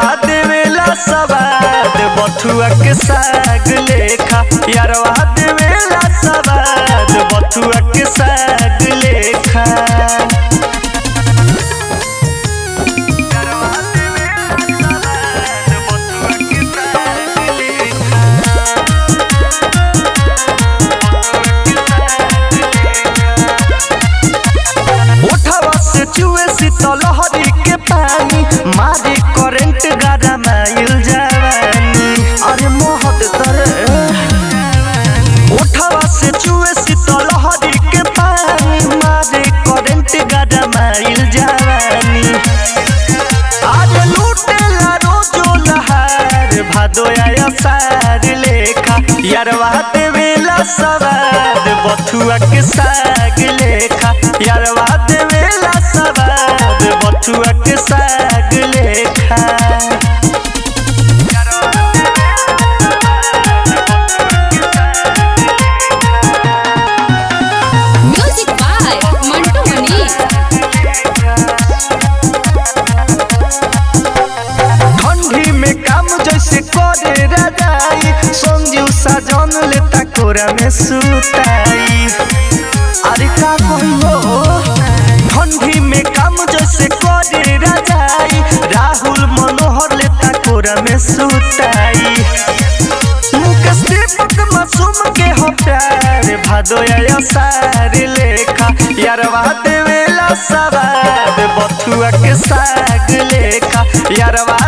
यारवा देवेला सवाद बथुआ के साग लेखा यारवा देवेला सवाद बथुआ के साग लेखा उठावा से चुए शीतलहरी के पानी मारे करंट गारा माइल जवानी अरे मोहत तरे उठावा से चुए शीतलहरी के पानी मारे करंट गारा माइल जवानी आज लूटेला रोजो लहार भादो आया सार लेखा यारवा देवेला सवाद बथुआ के साग लेखा यारवा देवेला सवाद बथुआ के साग लेखा म्यूजिक बाय मंटू मनीष ठंडी में काम जैसे करे रजाई संजू साजन लेता कोरा में सुताई अरे का कहियो ठंडी में काम जैसे करे रजाई राहुल मनोहर लेता कोरा में सुताई मुकेश दीपक मासूम के हो प्यार भादो आया सार लेखा यारवा देवेला सवाद बथुआ के साग लेखा यारवा